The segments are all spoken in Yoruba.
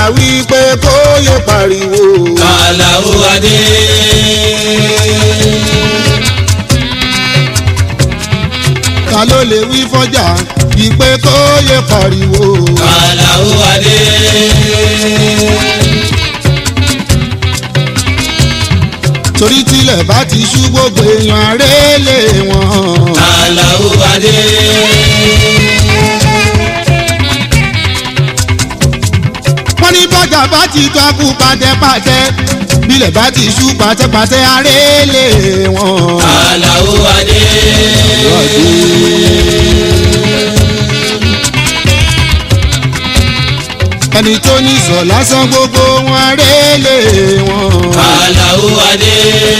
wípé kó yẹ pariwo. Àlàó Adé. ta ló lè wí fọ́jà wípé kó yẹ pariwo. Àlàó Adé. torí tilẹ̀ bá ti ṣú gbogbo èèyàn arélé wọn. Àlàó Adé. wọ́n ní bọ́jà bá ti tọ́kù pàtẹ́pàtẹ́ bílẹ̀ bá ti ṣú pàtẹ́pàtẹ́ arélé wọn. Àlàó Adé. ẹni tó ní sọ lásán gbogbo wọn arélé wọn. Àlàó Adé.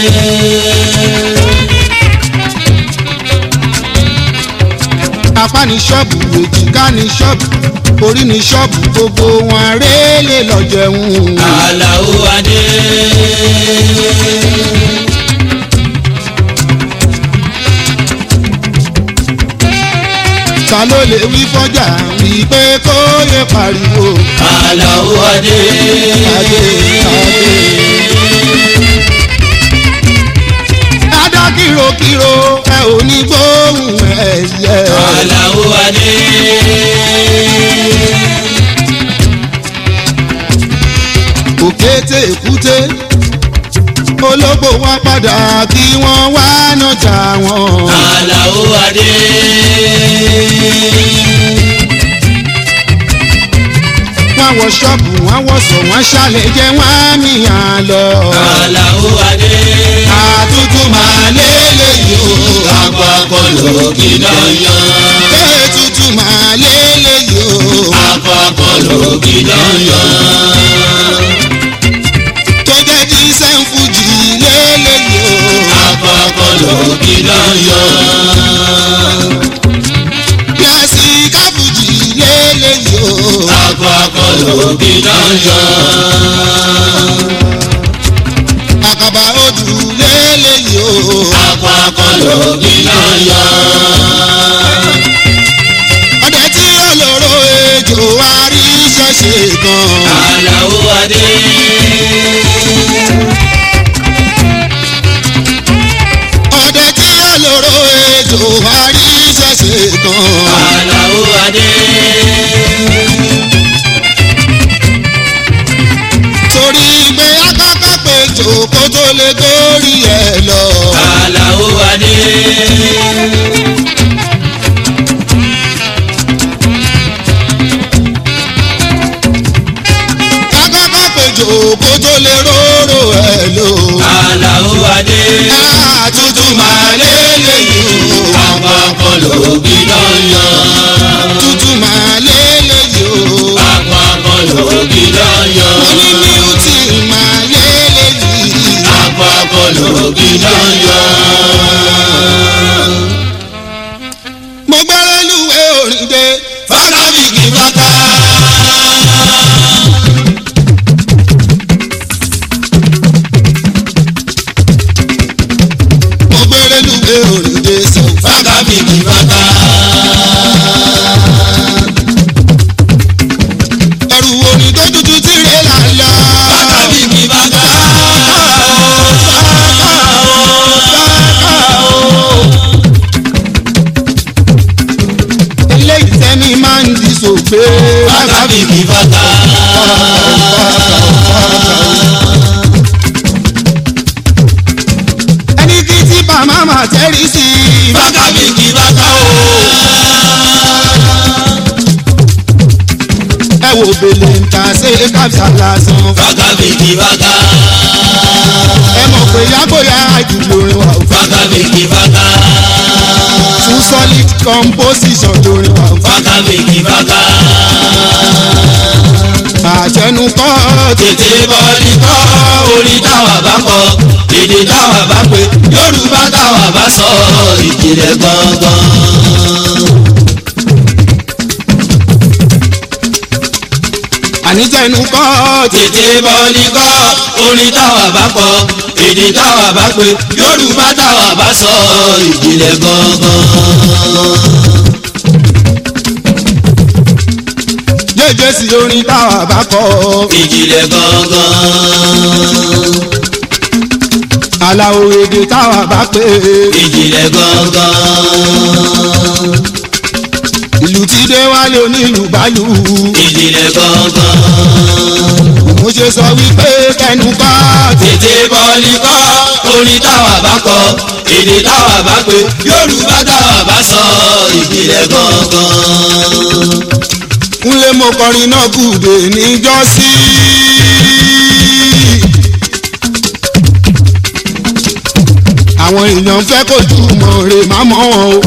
apá ní ṣọ́ọ̀bù èjìká ní ṣọ́ọ̀bù orí ní ṣọ́ọ̀bù gbogbo wọn arélé lọ jẹun. Àlàó Adé. ta ló lè wí fọ́jà wípé kó yẹ pariwo. Àlàó Adé. adé adé. dada kìrokìro ẹ ò ní gbóhùn ẹyẹ. Àlàó Adé. òkété èkúté ológbò wọn padà kí wọ́n wá nàjà wọn. Àlàó Adé. wọ́n wọ ṣọ́ọ̀bù wọ́n wọ̀sọ̀ wọ́n ṣàlẹ̀ jẹ́ wọ́n á mìíràn lọ. Àlàó Adé. àtútù máa lélẹ́yìí o. Àpapọ̀ lòkì náà yan. ètùtù máa lélẹ́yìí o. Àpapọ̀ lòkì náà yan. tó jẹ́ kí sẹ́ńfùjì lélẹ́yìí o. Àpapọ̀ lòkì náà yan. kíláàsì káfùjì lélẹ́yìí o. Àpapọ̀ lòkì náà yan. àkàbà odù lélẹ́yìí o. Àpapọ̀ lòkì náà yan. ọdẹ tí olóró ejò wá rí ṣẹ̀ṣẹ̀ kan. Àlàó Adé. ọdẹ tí olóró ejò wá rí ṣẹ̀ṣẹ̀ kan. Àlàó Adé. torí pé akọ́kọ́ pé jòkó tó lè górí ẹ̀ lọ. Àlàó Adé. akọ́kọ́ pé jòkó tó lè róró ẹ̀ lọ. Àlàó Adé. àtútù máa lélẹ́yìí o. Àpapọ̀ lòkì náà yan. tútù máa lélẹ́yìí o. Àpapọ̀ lòkì náà yan. mo ní bíútì máa lélẹ́yìí. Àpapọ̀ lòkì náà yan. mo gbọ́rọ̀ lúwẹ̀ orin dé. Fákábìkì fáká. mo gbọ́rọ̀ lúwẹ̀ orin dé. sọ Fákábìkì fáká. ẹrù orin tó dúdú tí rẹ̀ là ń lọ. Fákábìkì fáká. eléyìí tẹ́ni máa ń di sògbé. Fákábìkì fáká. ẹni kí tí bàmá máa tẹ́rí sí i. Fákábìkì fáká o. ẹ wo bèlè ń ta ṣe kábíyà lásán. Fákábìkì fáká. ẹ mọ̀ pé yágbóyà ìdìbò orin wa ò fẹ́. Fákábìkì fáká. fún solid composition lórin wa ò fẹ́. Fákábìkì fáká. àjẹnukọ́ Tètè bọ́ọ̀lì kọ́ orin táwa bá kọ, èdè táwa bá pè, Yorùbá táwa bá sọ, ìjìnlẹ̀ gangan. àníjẹnukọ́ Tètè bọ́ọ̀lì kọ́ orin táwa bá kọ, èdè táwa bá pè, Yorùbá táwa bá sọ, ìjìnlẹ̀ gangan. jẹ́jẹ́ sí orin táwa bá kọ. ìjìnlẹ̀ gangan. aláwo èdè táwa bá pè. ìjìnlẹ̀ gangan. ìlú tí dé wálé onílù bálù. ìjìnlẹ̀ gangan. mo ṣe sọ wípé kẹnu bá ti. tètè bọ́ọ̀lì kọ́ orin táwa bá kọ èdè táwa bá pè yorùbá táwa bá sọ ìjìnlẹ̀ gangan. kúnlé mo kọrin náà gùdè níjọ́sí. àwọn èèyàn fẹ́ kojú mọ̀ rè má mọ́ wọn o.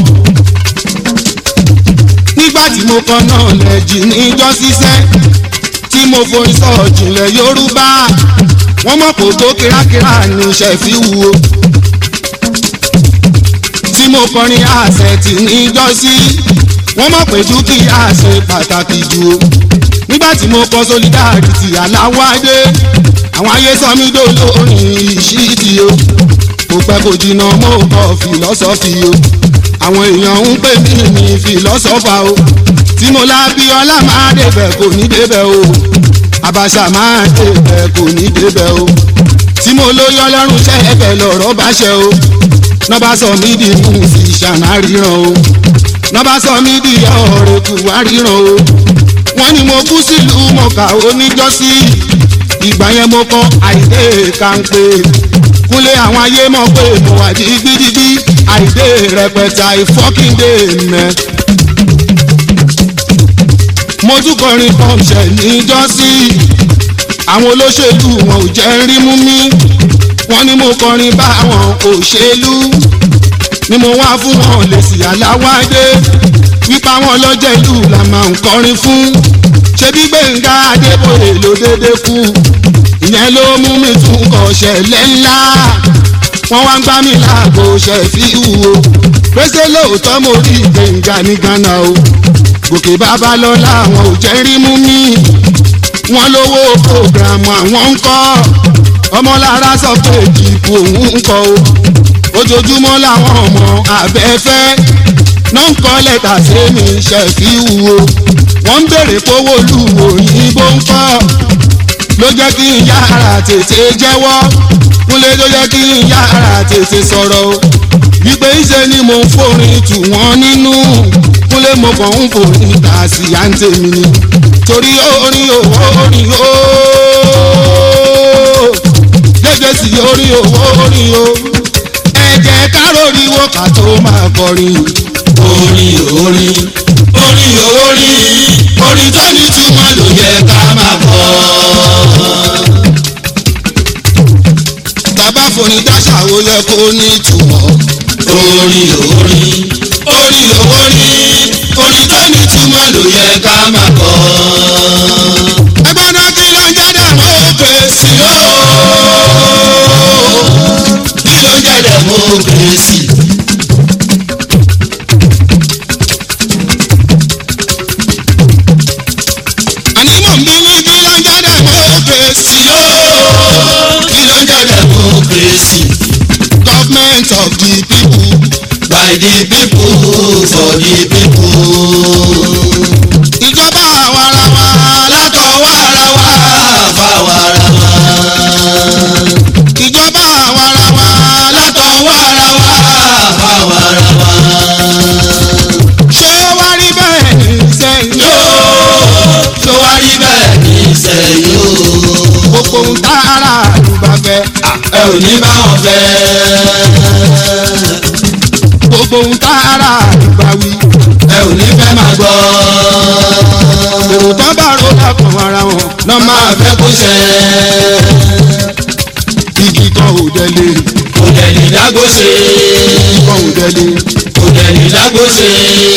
nígbà tí mo kọ náà lẹ́jì níjọ́sí sẹ́ tí mo forí sọ ìjìnlẹ̀ yorùbá wọ́n mọ̀ kó tó kírákírá ní ṣẹ̀fí wù o. tí mo kọrin àṣẹ tì níjọ́sí wọ́n mọ̀ pé dúkìá ṣe pàtàkì jù o nígbà tí mo kọ solidarity aláwádé àwọn ayé sọ mí dolórin ìṣídì o kò pẹ́ kò jìnnà mo kọ fìlọ́sọ́fì o àwọn èèyàn ń pè mí ní fìlọ́sọ́fà o tí mo lábí ọlá máa débẹ̀ kò ní débẹ̀ o àbàṣà máa débẹ̀ kò ní débẹ̀ o tí mo lóyún ọlọ́run ṣẹ́ ẹ̀bẹ̀ lọ̀rọ̀ bá ṣẹ o náà bá sọ mí di mú sí ṣàná ríran o náà bá sọ mí di ọ̀rẹ́ kù wá ríran o wọ́n ní mo kú sílùú mọ̀ká oníjọ́sí ìgbà yẹn mo kọ́ àìdè kàńpé kúnlé àwọn ayé mọ̀ pé mo wà dígbídígbí àìdè rẹpẹtẹ àìfọ́kìndé mẹ́. mo tún kọrin pọ́ǹṣẹ̀ níjọ́sí àwọn olóṣèlú wọn ò jẹ́ rí mú mi wọ́n ní mo kọrin bá àwọn òṣèlú ni mo wá fún wọn lèsì aláwádé wípa wọn lọ́jọ́ ìlú la máa ń kọrin fún ṣebí gbẹ̀ngà adébóyè ló dédé kú ìyẹn ló mú mi tún kọ ṣẹlẹ̀ ńlá wọ́n wá ń gbá mi láàbò ṣẹ̀fí wúwo pèsè lóòótọ́ mo rí gbẹ̀ngà ní ghana o gòkè babalọ́lá àwọn ò jẹ́ rí mú mi wọ́n lówó programu àwọn ń kọ́ ọmọlára sọ pé ìdìbò òun ń kọ́ o ojoojúmọ́ làwọn ọmọ abẹ́fẹ́ náà ń kọ́ lẹ́tà sí mi ṣẹ̀fí wúwo wọ́n ń béèrè kówó lu òyìnbó ń kọ́ ló jẹ́ kí n yára tètè jẹ́wọ́ kúnlé ló jẹ́ kí n yára tètè sọ̀rọ̀ o wípé ìṣe ni mo ń forin tù wọ́n nínú kúnlé mo kàn ń forin tà sí àǹtẹ̀ mi ni torí orin owó orin o gẹ́gẹ́ sí orin owó orin o ẹ jẹ́ ká lóríwó ká tó máa kọrin orin orin orin orin orin tó ní túmọ̀ ló yẹ ká máa kọ. bàbá forin dáṣà ó yẹ kó ní ìtumọ̀. orin orin orin orin orin tó ní túmọ̀ ló yẹ ká máa kọ. ẹgbẹ́ náà kí ló ń jẹ́ democracy o. kí ló ń jẹ́ democracy? àní mò ń bí ní kí ló ń jẹ́ democracy o. kí ló ń jẹ́ democracy? government of the people. by the people for the people. ìjọba àwarawa látọwọ́ ara wa fáwọn ara wa. ìjọba àwarawa látọwọ́ ara wa fáwọn ara wa. ṣé wá rí bẹ́ẹ̀ ní sẹ́yìn o. yóò tó wá rí bẹ́ẹ̀ ní sẹ́yìn o. gbogbo ń tá ara àdúgbà fẹ́. ẹ ò ní bá wọn fẹ́. gbogbo ń tá ara àdúgbà wí. ẹ ò ní fẹ́ máa gbọ́. èrò tó bá ro lákàn ara wọn náà máa máa fẹ́ kó ṣẹ. igi kan ò délé kò dẹ̀ ní dágbó ṣe. kan ò délé. kò dẹ̀ ní dágbó ṣe.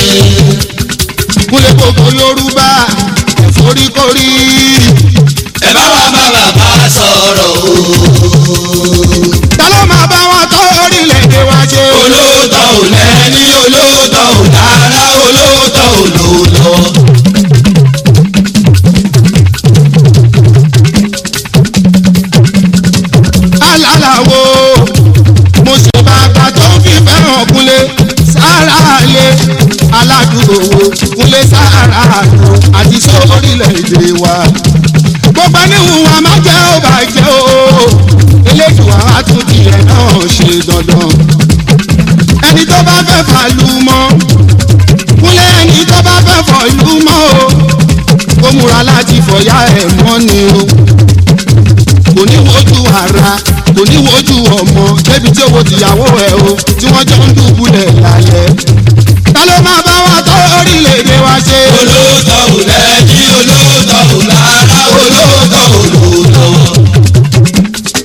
kúlẹ̀ gbogbo yorùbá ẹ̀fọ́ríkórí. ẹ bá wa bá bàbá sọ̀rọ̀ o. ta ló máa bá wọn tó orílẹ̀-èdè wa ṣe. olóòótọ́ ò lẹ́ni olóòótọ́ ò dára olóòótọ́ ò lòótọ́. alálàwo mo sì bàbá tó fi fẹ́ràn kúnlé sára lé aládùúgbò wo kúnlé dé sára àrùn àti sórílẹ̀-èdè wa. gbogbo níhùn wa má jẹ́ ó bàjẹ́ o eléjùwà á tún tiẹ̀ náà ṣe dandan. ẹni tó bá fẹ́ fàlù mọ́ kúnlẹ̀ ẹni tó bá fẹ́ fọ̀lù mọ́ o kó múra láti fọ̀yà ẹ̀ mọ́ ni o kò ní wojú ara kò ní wojú ọmọ débi tí owó tìyàwó ẹ o tí wọ́n jọ ń dùbúlẹ̀ lálẹ́. ta ló máa bá wa tó orílẹ̀-èdè wa ṣe. olóòótọ́ ò lẹ́ni olóòótọ́ ò lára olóòótọ́ ò lòótọ́.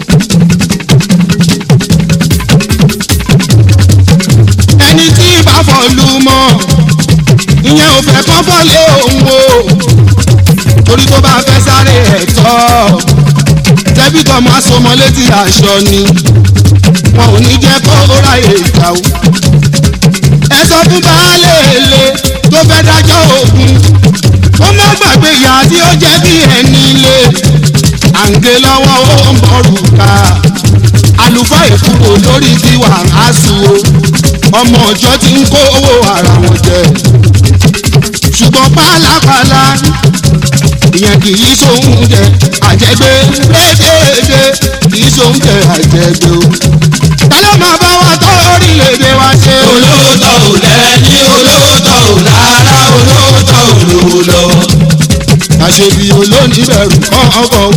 ẹni tí bá fọlú mọ́ ìyẹn ò fẹ́ kán fọ́lé òun o torí tó bá fẹ́ sáré ẹ̀tọ́ tẹ́bí tọmọ asomọ létí aṣọ ni wọn ò ní jẹ́ kó ráyè ìgbà o ẹ sọ fún baálé èlé tó fẹ́ dájọ́ ògùn ó má gbàgbé ìyá tí ó jẹ́ bí ẹni lé à ń gé lọ́wọ́ ó ń bọ̀rù ká àlùfáà ìkúrò lórí tiwa àásù o ọmọ ọjọ́ ti ń kó owó ara wọn jẹ ṣùgbọ́n pálapàla ìyẹn kì í sóhun jẹ àjẹgbé lédèédé kì í sóhun jẹ àjẹgbé o ta ló máa bá wa tó orílẹ̀-èdè wa ṣe o. olóòótọ́ ò lẹ́ni olóòótọ́ ò lára olóòótọ́ ò lòótọ́. àṣebí olóníbẹ̀rù kọ́kọ́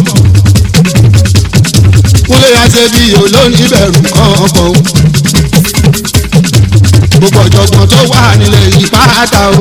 kúlẹ̀ àṣebí olóníbẹ̀rù kọ́kọ́ gbogbo ọ̀jọ̀gbọ́n tó wà nílẹ̀ yìí pátá o.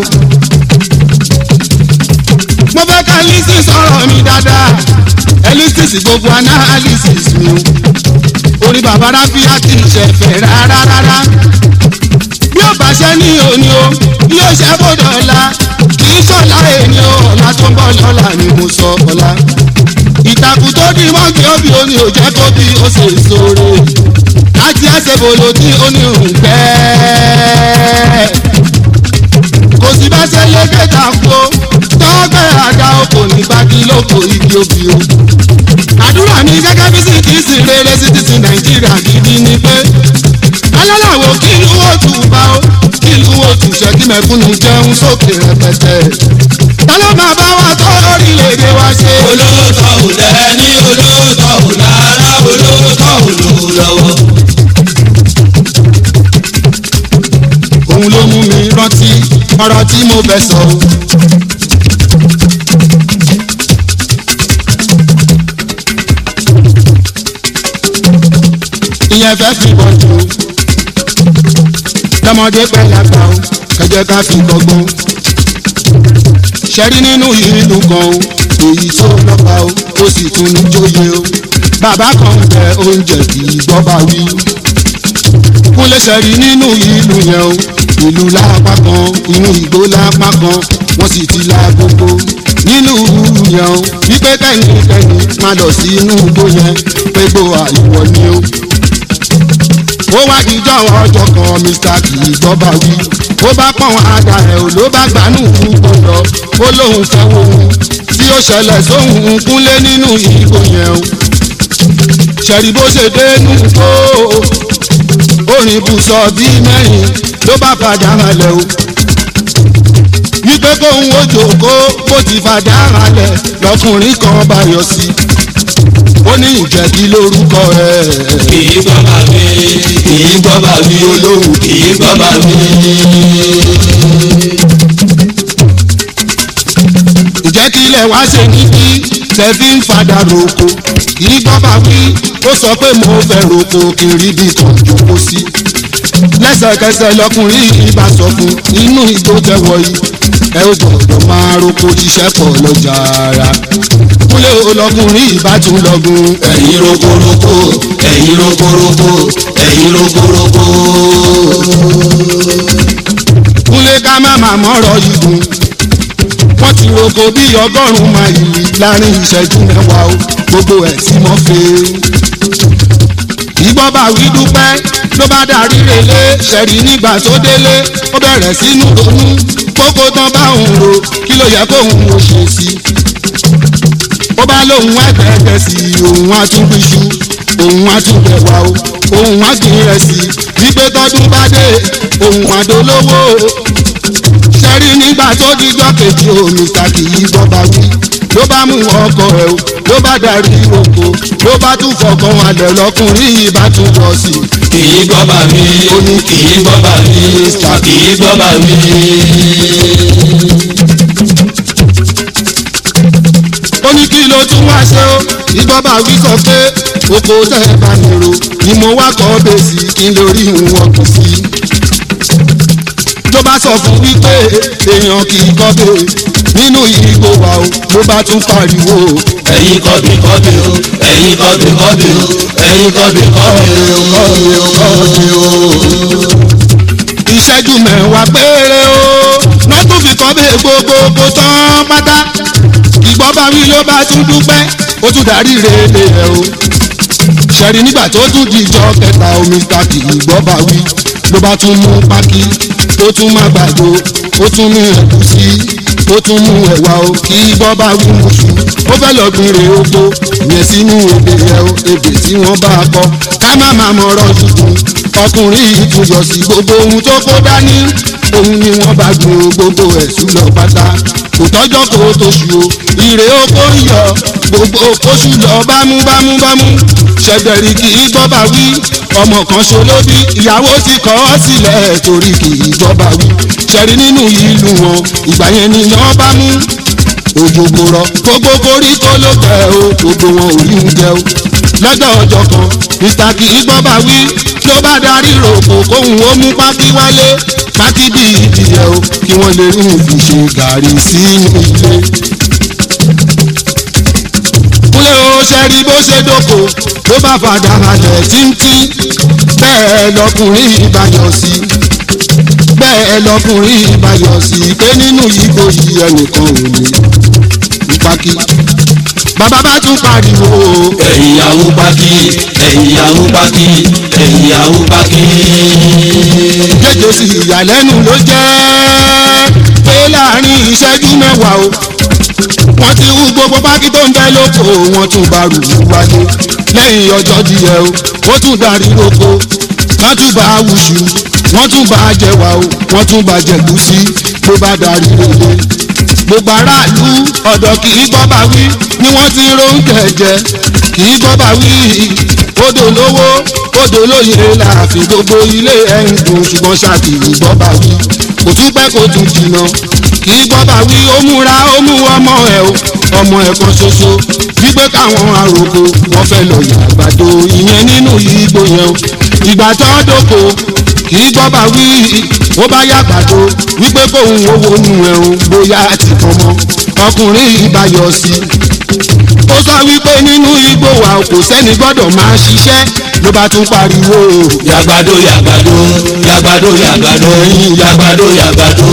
mo fẹ́ ká lísì sọ̀rọ̀ mi dáadáa ellipsis gbogbo analysis mi o. orí bàbá ráfíà kì í ṣe fẹ́ rárá rárá. bí ó bá ṣe ní òní o yóò ṣe bọ́dọ̀ ọ̀la kì í ṣọ̀la èmi o ọ̀la tó ń bọ̀ lọ́la ni mo sọ ọ̀la. ìtàkùn tó di mọ́kì òbí òní ò jẹ́ kó bí ó ṣe sóore láti àṣebolo tí ó ní òun pẹ́. kò sí bá ṣe lé kẹta kó tọ́gbẹ́ àga oko ní gbági lóko igi obì o. àdúrà mi gẹ́gẹ́ bí sì kì í sì rere sí ti sin nàìjíríà gidi ni pé alálàwo kí ìlú ó tù bá ó kí ìlú ó tù ṣe kí mẹ̀kúnnù jẹun sókè rẹpẹtẹ. ta ló máa bá wa tó orílẹ̀-èdè wa ṣe. olóòótọ́ ò lẹ́ni olóòótọ́ ò lára olóòótọ́ ò lòótọ́. òun ló mú mi rántí ọ̀rọ̀ tí mo fẹ́ sọ o. ìyẹn fẹ́ fi bọ̀ jù ú. lọ́mọdé pẹ́ lágbà o kẹjẹ ká fi gbọ́gbọ́n. ṣẹ́rí nínú ìlú kan o èyí tó lọ́ba o ó sì tún ní jóye o. bàbá kan bẹ oúnjẹ kì í gbọ́ bá wí kúnlẹ̀ sẹ́rí nínú ìlú yẹn o ìlú lápá kan inú ìgbó lápá kan wọ́n sì ti la gbogbo nínú ìlú yẹn o wípé kẹ́nikẹ́ni máa lọ sí inú igbó yẹn pé gbó àìwọ̀ ni o. ó wá dijọ́ ọjọ́ kan mr kì í gbọ́ bá wí ó bá pọ̀n ada ẹ̀ ò ló bá gbanú púpọ̀ lọ ó lóun fẹ́ wo ohun tí ó ṣẹlẹ̀ sóhun kúnlé nínú ìgbó yẹn o. ṣẹ̀rí bó ṣe dé nù tó orin bùsọ̀ bíi mẹ́rin ló bá padà halẹ̀ o. wípé kóun ó jòkó bó ti padà halẹ̀ lọkùnrin kan bá yọ sí i. ó ní ìjẹ̀bi lórúkọ rẹ̀. kì í gbọ́ bá mi kì í gbọ́ bá mi olóhùn kì í gbọ́ bá mi. ìjẹ́ kí ilẹ̀ wá ṣe níbí tẹ̀fí ń padà roko kì í gbọ́ bá wí ó sọ pé mo fẹ́ roko kí n rí bí kan jókòó sí. lẹ́sẹ̀kẹsẹ̀ lọkùnrin yìí bá sọ fún inú igbó tẹ̀wọ̀ yìí ẹ ó gbọ́dọ̀ máa roko ṣiṣẹ́ pọ̀ lọ́jà ara. kúlẹ̀ olọkùnrin yìí bá tún lọ́gùn. ẹ̀yin rokoroko ẹ̀yin rokoroko ẹ̀yin rokoroko. kúlẹ̀ ká má má mọ́rọ̀ yìí gùn. wọ́n ti roko bí ọgọ́rùn-ún máìlì láàrin ìṣẹ́jú mẹ́wàá o gbogbo ẹ̀ tí mo fẹ́. ìgbọ́ bá wí dúpẹ́ ló bá darí relé ṣẹ̀rí nígbà tó délé ó bẹ̀rẹ̀ sínú ronú kókó tán bá òun ro kí ló yẹ kóun ò ṣe sí i. ó bá lóun ẹgbẹ̀ẹ́gbẹ̀ sí i òun á tún bíṣu òun á tún bẹ̀wà o òun á gbìn rẹ̀ sí i wípé tọdún bá dé òun àdólówó ṣẹ́rí nígbà tó díjọ́ kejì omi ta kì í bọ́ba wí ló bá mú ọkọ ẹ̀ o ló bá darí oko ló bá tún fọkàn alẹ̀ lọkùnrin yìí bá tún lọ sí i. kì í gbọ́ bà mí kì í gbọ́ bà mí kì í gbọ́ bà mí. ó ní kí ló tún wá ṣe ó ìgbọ́ba wí sọ pé oko tẹ́ ẹ bá mi ro ni mo wá kọ́ bèsì kí n lórí wọn kù sí. ló bá sọ fún wípé èèyàn kì í kọ́ bè nínú ìgbò wa o ló bá tún pariwo ẹ̀yin kọ́bí kọ́bí o ẹ̀yin kọ́bí kọ́bí o ẹ̀yin kọ́bí kọ́bí o kọ́bí o kọ́bí o. ìṣẹ́jú mẹ́wàá péré o náà tún fi kọ́ bè gbogbogbò tán pátá ìgbọ́ba wí ló bá tún dúpẹ́ ó tún darí rèé ẹ̀ o ṣẹ̀rí nígbà tó tún dìjọ́ kẹta omi ta kì í gbọ́ba wí ló bá tún mú pákí ó tún má gbàdo ó tún mú ẹ̀gúsí ó tún mú ẹ̀wà o kì í gbọ́ba wí mùsùn ó fẹ́ lọ gbìnrè oko yẹn sínú ebè yẹn o ebè tí wọ́n bá kọ ká má má mọ̀rọ̀ tuntun ọkùnrin yìí tún yọ sí gbogbo ohun tó kó dání òun ni wọ́n bá gbin o gbogbo ẹ̀sùn lọ pátá kò tọ́jọ́ kó tó ṣù o ìrè oko ń yọ gbogbo oṣù lọ bámúbámúbámú ṣẹ̀dẹ̀rì kì í gbọ́ba wí ọmọ kan ṣolóbí ìyàwó ti kọ̀ ọ́ sílẹ̀ torí kì í gbọ́ba wí ṣẹ̀rí nínú ìlú wọn ìgbà yẹn ni yàn bá mú òjò kò rọ gbogbo koríko ló tẹ o gbogbo wọn ò rí oúnjẹ o lọ́jọ́ ọjọ́ kan mr kì í gbọ́ba wí ló bá darí rògbò kóhun ó mú pákí wálé pákí bí ìdíyẹ o kí wọ́n lè rí òun fi ṣe gàrí sínú ilé kúlẹ̀ o ṣe rí bó ṣe dóko ló bá fàdà halẹ̀ títí bẹ́ẹ̀ lọkùnrin ìbáyọ̀ sí bẹ́ẹ̀ lọkùnrin ìbáyọ̀ sí pé nínú yíbo yìí ẹnìkan ò ní ìpákí bàbá bá tún pariwo ẹ̀yin yahoo pákí ẹ̀yin yahoo pákí ẹ̀yin yahoo pákí. jẹjọ sí ìyàlẹ́nu ló jẹ́ pé láàrin ìṣẹ́jú mẹ́wàá o wọ́n ti hú gbogbo pákí tó ń bẹ lóko wọ́n tún bá rù ú wálé lẹ́yìn ọjọ́ díẹ̀ o ó tún darí lóko wọ́n tún bá wùṣù wọ́n tún bá jẹwà o wọ́n tún bá jẹ̀gúsí ló bá darí lélẹ̀ gbogbo aráàlú ọ̀dọ̀ kì í gbọ́ bá wí ni wọ́n ti róńkẹ̀ jẹ kì í gbọ́ bá wí odò lówó odò lóye láàfin gbogbo ilé ẹ̀ ń dùn ṣùgbọ́n ṣáàkì gbọ́ bá wí kò tún pẹ́ kò tún jìnnà kì í gbọ́ bá wí ó múra ó mú ọmọ ẹ̀ o ọmọ ẹ̀ kan ṣoṣo wípé káwọn àròkọ wọn fẹ́ lọ yà àgbàdo ìyẹn nínú igbó yẹn o ìgbà tó dóko kì í gbọ́ bá wí ó bá yà àgbàdo wípé kóun owó nu ẹ̀rùn bóyá ti kàn mọ́ ọkùnrin ìbáyọ̀ sí i ó sọ wípé nínú igbó wa kò sẹ́ni gbọ́dọ̀ máa ṣiṣẹ́ ló bá tún pariwo yàgbàdo yàgbàdo yàgbàdo yàgbàdo yàgbàdo yàgbàdo.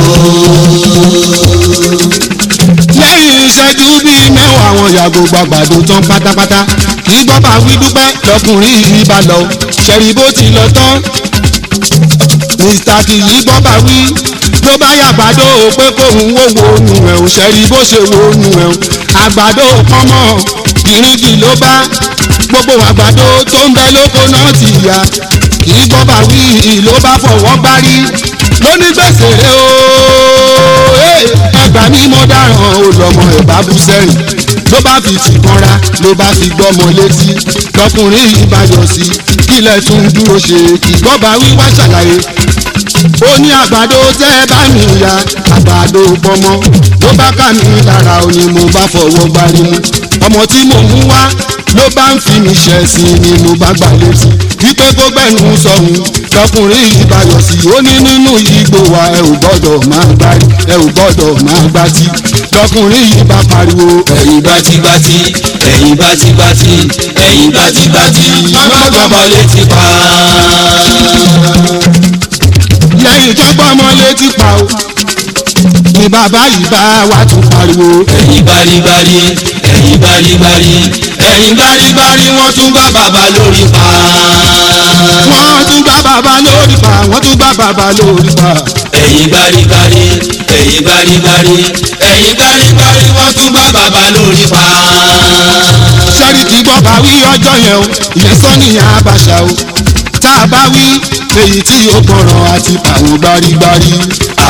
lẹ́yìn ìṣẹ́jú bíi mẹ́wàá àwọn yàgò gbàgbàdo tán pátápátá kì í gbọ́ bá wí dúpẹ́ lọkùnrin yìí bá lọ ṣẹ̀rí bó ti lọ tán mr kì í gbọ́ bá wí ló bá yàgbàdo pé kóun wò wò nù ẹ̀ ò ṣẹ̀rí bó ṣe wò nù ẹ̀ ò àgbàdo pọ́nmọ́ ìrìngì ló bá gbogbo àgbàdo tó ń bẹ lóko náà ti yá kì í gbọ́ bá wí ló bá fọwọ́ gbárí lóní gbèsè rẹ o ẹgbà mi mo dáràn o lọmọ ẹ bá bú sẹ́yìn ló bá fi tìkanra ló bá fi gbọ́mọ létí lọkùnrin yìí bá yọ sí kílẹ̀ tún dúró ṣe ìgbọ́ba wíwá ṣàlàyé ó ní àgbàdo tẹ́ ẹ bá mi ya àgbàdo pọmọ ló bá ká mi lára ó ní mo bá fọwọ́ gbárí mu ọmọ tí mo mú wá ló bá ń fi mi ṣẹ̀sìn ni mo bá gbà létí wípé kó gbẹ̀nu sọ̀hún lọkùnrin yìí bá yọ sí ó ní nínú igbó wa ẹ ò gbọ́dọ̀ máa gbá ẹ ò gbọ́dọ̀ máa gbá tí lọkùnrin yìí bá pariwo ẹ̀yin bátíbátí ẹ̀yin bátíbátí ẹ̀yin bátíbátí mọ́gbọ́mọ létí pa. lẹ́yìn tó gbọ́mọ létí pa o ni bàbá yìí bá wa tún pariwo ẹ̀yin báríbárí ẹ̀yin báríbárí ẹ̀yin báríbárí wọ́n tún bá bàbá lórí pa. wọ́n tún gbá bàbá lórí pa wọ́n tún gbá bàbá lórí pa ẹ̀yin báríbárí ẹ̀yin báríbárí ẹ̀yin báríbárí wọ́n tún bá bàbá lórí pa. sẹ́ríkì gbọ́ bá wí ọjọ́ yẹn o ìyẹn sọ́nìyàn àbàṣà o tá a bá wí èyí tí yóò gbọ́ràn àti àwọn gbárígbárí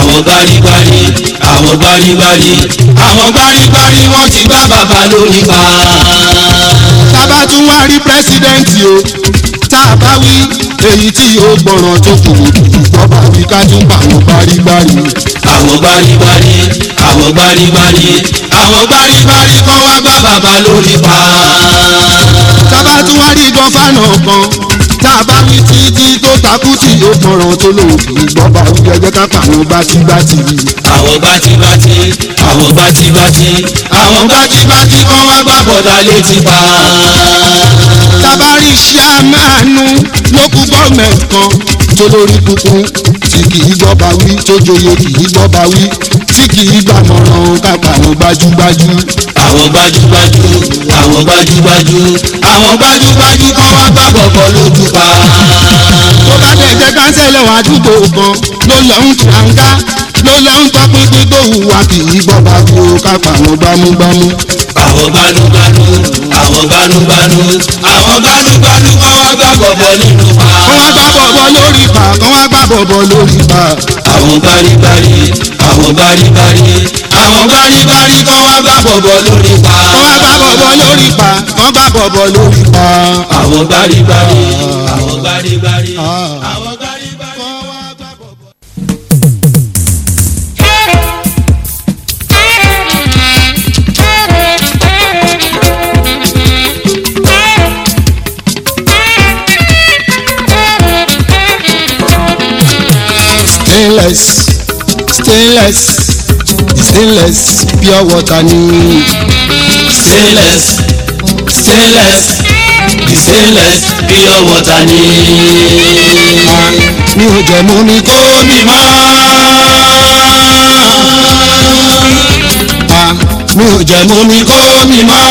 àwọn gbárígbárí àwọn gbárígbárí àwọn gbárígbárí wọ́n ti gbá bàbá lórí pa. tábà tún wá rí pírẹsidẹ́ǹtì o tá a bá wí èyí tí yóò gbọ́ràn tó kù ìjọba wí ká tún bá àwọn gbárígbárí. àwọn gbárígbárí àwọn gbárígbárí àwọn gbárígbárí kọ́ wá gbá bàbá lórí pa. tábà tún wá rí gọ́fànà kan tá a bá wí títí tó takú tí yóò gbọ́ràn tó lò ìjọba wí ẹjẹ́ ká pa àwọn gbátígbátí. àwọn gbátígbátí àwọn gbátígbátí àwọn gbátígbátí kọ́ wá gbá bọ̀dá létí pa. tábà rí ṣíàmánú lókù gọ́ọ̀mẹ̀ntì kan tó lórí kúkú tí kì í gbọ́ba wí tó joyè kì í gbọ́ba wí tí kì í gbàmọ̀ràn ká pa àwọn gbájúgbájú. àwọn gbájúgbájú àwọn gbájúgbájú àwọn gbájúgbájú kọ́ wá gbá bọ̀bọ̀ lójú pa. tó bá dẹ̀ jẹ́ kánsẹ́lẹ̀ wà àdúgbò kan ló lọ ń tàǹgá ló lọ ń tọpinpin tó hùwà kì í gbọ́ba wí o ká pa àwọn gbámúgbámú. àwọn gbanúgbanú àwọn gbanúgbanú àwọn gbanúgbanú kọ́ wá gbá bọ̀bọ̀ nínú pa. kán wá gbá bọ̀bọ̀ lórí pa kán wá gbá bọ̀bọ̀ lórí pa. àwọn gbárígbárí àwọn gbárígbárí àwọn gbárígbárí kọ́ wá gbá bọ̀bọ̀ lórí pa. kán wá gbá bọ̀bọ̀ lórí pa kán gbá bọ̀bọ̀ lórí pa. àwọn gbárígbárí àwọn gbárígbárí àwọn gbárígbárí. kán wá gbá bọ̀bọ̀. stainless stainless stainless pure water ni stainless stainless the stainless pure water ni. a mi ò jẹ mú mi kó omi mọ́. a mi ò jẹ mú mi kó omi mọ́.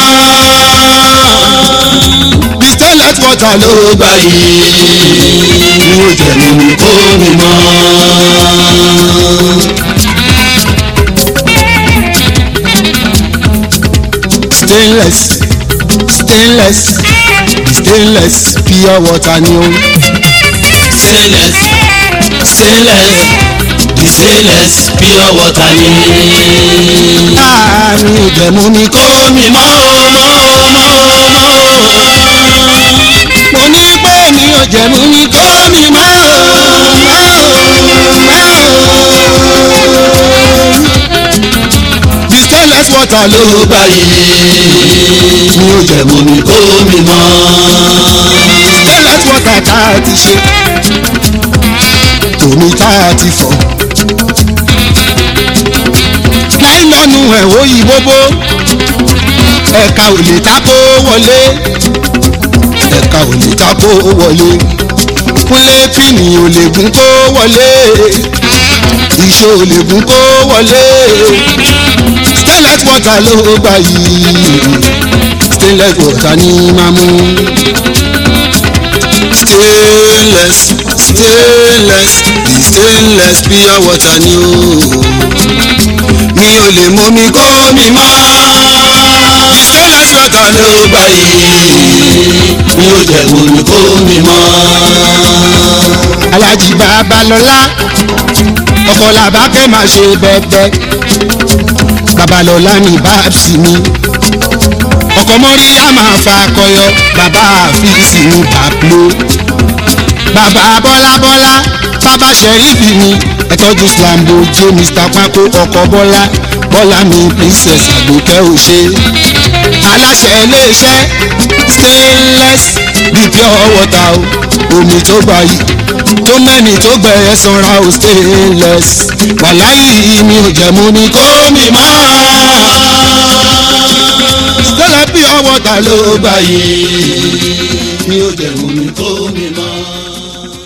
the stainless water ló ló gbà yìí. mi ò jẹ mú mi kó omi mọ́. stainless stainless stainless pure water ni o stainless stainless the stainless pure water ni. a mi ò jẹ mú mi kó omi mọ́ o mọ́ o mọ́ o mọ́ o. mo ní pé mi ò jẹ mú mi kó mi mọ́ o mọ́ o. the stainless water ló ló gbà yìí. mi ò jẹ mú mi kó omi mọ́. stainless water tá a ti ṣe tòmí tá a ti fọ̀ láìlọ́nu ẹ̀ ó yí bóbó ẹ̀ka ò lè tako wọlé ẹ̀ka ò lè tako wọlé kúnlé pínì ò lè gún kó wọlé ìṣó ò lè gún kó wọlé stainless water ló gbà yìí stainless water ní máa mú stainless stainless the stainless pure water ni o mi ò lè mú mi kó mi mọ́ stainless water ló ló gbà yìí. mi ò jẹ́ omi kó mi mọ́. alájì babalọ́lá ọkọ làbákẹ́ máa ṣe bẹ́ẹ̀bẹ́ babalọ́lá ní báàbsì mi ọkọ mọ́ríyá máa fa akọyọ bàbá àfíìsì ní pablo bàbá bọ́lábọ́lá bàbá sẹ́rífì mi ẹ̀tọ́jú slambo jẹ́ mr pákó ọkọ bọ́lá bọ́lá mi princess àgbòkẹ́ òṣè aláṣẹ iléeṣẹ́ stainless bí pure water o omi tó gbà yìí tó mẹ́ni tó gbẹ̀yẹ sanra o stainless wàláyé mi ò jẹ́ mú mi kó mi mọ́ stainless pure water ló gbà yìí mi ò jẹ́ omi kó